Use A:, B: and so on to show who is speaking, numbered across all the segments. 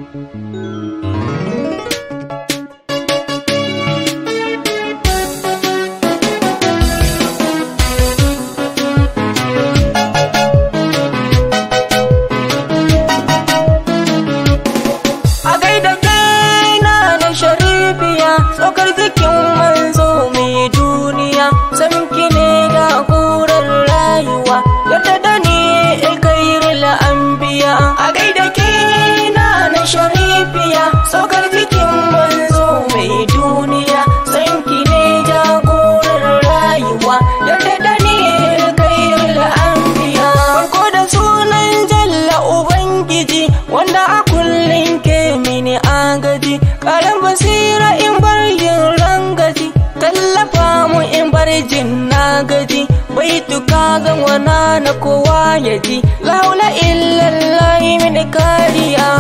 A: a gaida kaina na sharifiya tsokar jikin manzo mai duniya samki ne da kurar rayuwa yadda da ni kairul anbiya a gaida kaina na sharifiya tsokar jikin manzo mai duniya samki ne da kurar rayuwa yadda da ni kairul anbiya farko da sunan jalla ubangiji wanda a kullum ke mini agaji karan basira in bar yin rangaji tallafa mu in bar jin na gaji bai tuka ga wana na kowa ya ji laula illallahi mini kariya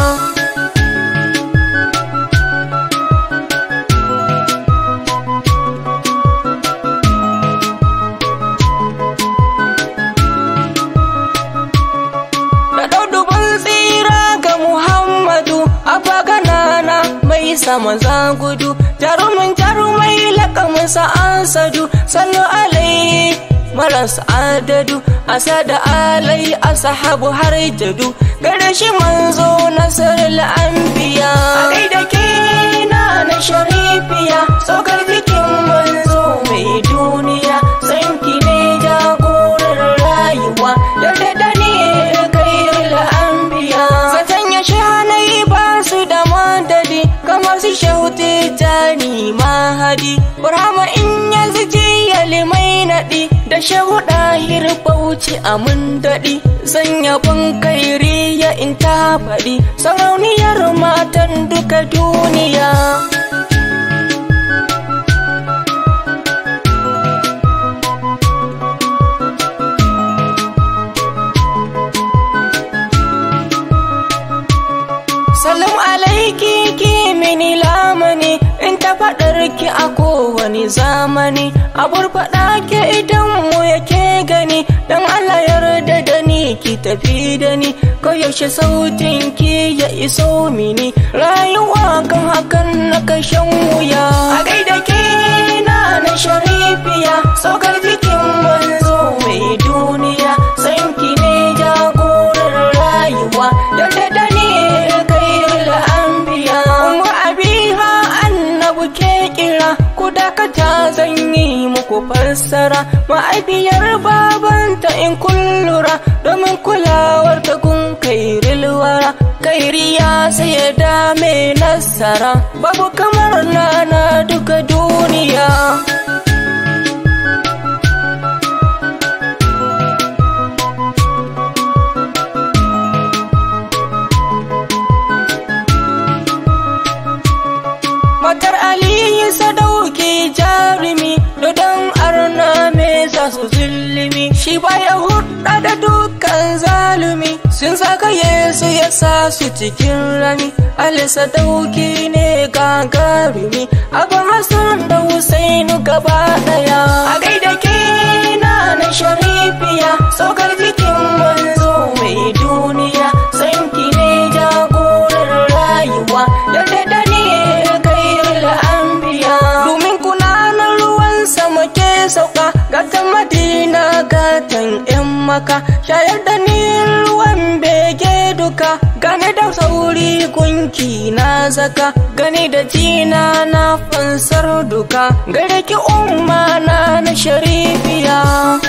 A: da daudubin tsira ga Muhammadu a faganana mai sama gudu jarumin jarumai lakaminsa asadu sallu alai maras adadu asada alai asahabu har jadu gare shi manzo nasarar anbiya a gaida kena na sharifiya saukar jikin manzo mai duniya sanki ne jagorar rayuwa yadda da ni kairul anbiya zaton ya shanai ba su da madadi kamar su shauti jani mahadi burama in ya zuci ya limai naɗi da shahuɗa hirbauci a mun daɗi sanya ban kairi ya in ta faɗi sarauniyar matan duka duniya Salam alaiki ki mini lamani in ta faɗar ki a kowane zamani abur faɗa ke idan mu yake gani dan Allah yarda da ni ki tafi da ni yaushe sautin ki ya iso mini rayuwa kan hakan na kashen wuya a gaida ke na na sharifiya saukar jikin manzo mai duniya sanki ne jagorar rayuwa yarda da ni kairul anbiya umma abiha annabu ke kira ku dakata zan yi muku fassara ma'aifiyar babanta in kullura domin kulawar ta gun kairil wara kairiya sai ya dame nasara babu kamar nana duka duniya matar aliyu sadauki jarumi dodon arna me za su zulumi shi baya hudda da dukkan zalumi sun saka yesu ya sa su cikin rami ali sadauki ne gagarumi abin hassan da husainu gaba daya a gaida ke na na sharifiya saukar jikin manzo mai duniya sanki ne jagorar rayuwa yadda da ni kairul anbiya domin kunanan ruwan sama ke sauka gatan madina gatan yan maka shayar da ni ruwan bege duka gane da sauri gunki na zaka gani da jina na fansar duka gare ki umma na na sharifiya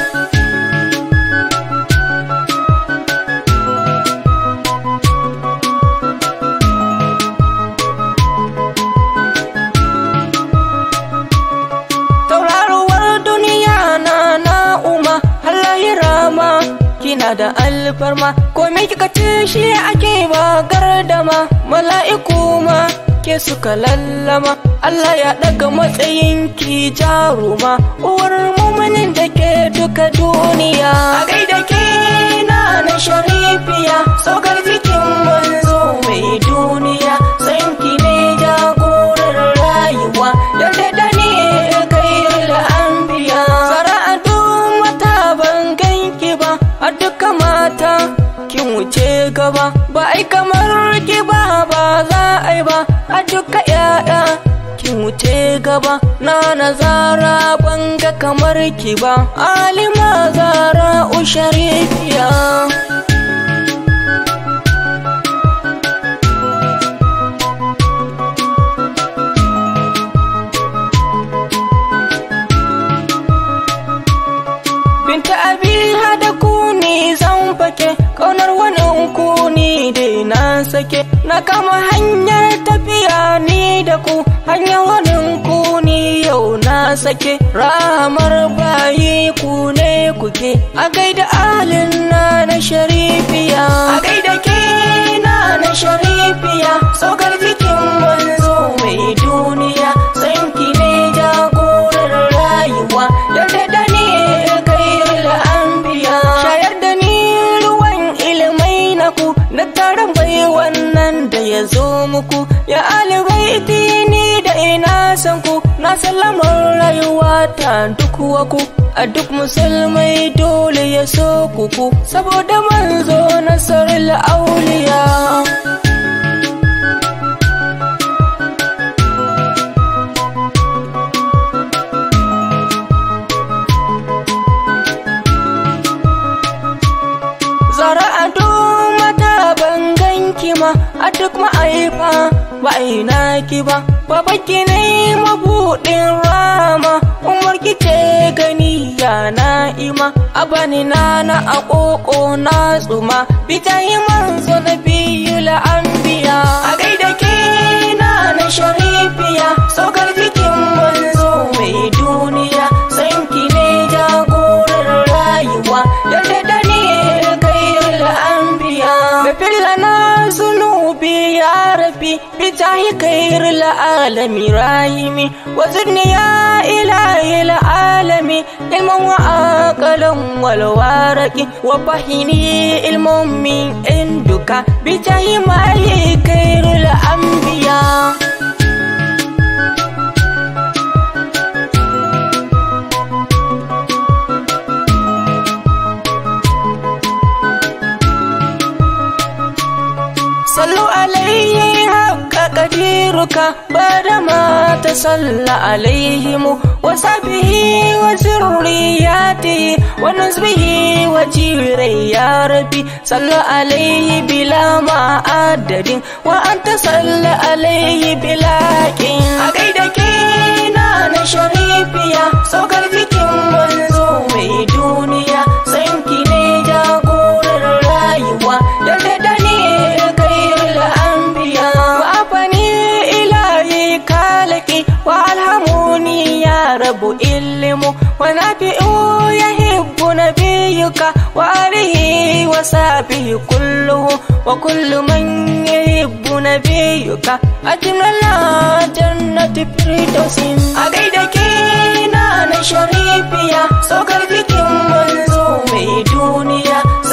A: tauraruwar duniya na na'uma halayira ma kina da alfarma komai kika ce shi ake ba gardama mala'iku ma ke suka lallama Allah ya daga matsayin ki jaruma uwar muminin da ke duka duniya a gaida ke na na sharifiya saukar jikin manzo mai duniya sanki ne jagorar rayuwa yarda da ni kairul anbiya zara'atu mata ban ganki ba a duka mata kin wuce gaba ba ai kamar ki ba ba za a yi ba a duka yaya kin wuce gaba na nazara banga kamar ki ba alima zara usharifiya binta abi hada ku ne zan fake kaunar wani ku ni dai na sake na kama hanyar tafiya ni da ku hanyar wani ku ni yau na sake ramar bayi ku ne kuke a gaida alin na na sharifiya a gaida ke na na sharifiya saukar jikin manzo mai duniya sanki ne jagorar rayuwa yarda da ni kai anbiya shayar da ni ruwan ilimai na ku na taron bai wannan da ya zo muku ya alibaiti ni da ina san ku na sallamar rayuwa ta duk waku a duk musulmai dole ya so kuku saboda manzo nasarar auliya zara ado mata ban ganki ma a duk ma'aifa ba ina ki ba baba ki ne mabuɗin rama umar ki ce gani ya na'ima a bani nana a ƙoƙo na tsuma bita yi manzo na biyu la'ambiya a gaida ke na na sharifiya saukar jikin manzo mai duniya sanki ne jagorar rayuwa yarda da ni Gafir lana zunubi ya rabi bijahi khair alami rahimi wa zidni ya ilahi alami ilman wa aqalan wal waraqi wa fahini ilmun min induka bijahi mali khair anbiya sallu alaihi haqqa qadiruka bada ma tasalla alaihim wa sahbihi wa zurriyatihi wa nazbihi wa jirai ya rabbi sallu alaihi bila ma adadin wa anta salla alaihi bila kin a gaida ke na na sharifiya saukar jikin manzo mai duniya sanki ne jagorar rayuwa yarda da ni rabu ilmu wa nafi'u yahibbu nabiyuka wa alihi wa sahbihi kulluhu wa kullu man yuhibbu nabiyuka ajnala jannati firdausin a gaida ke na na sharifiya saukar jikin manzo mai duniya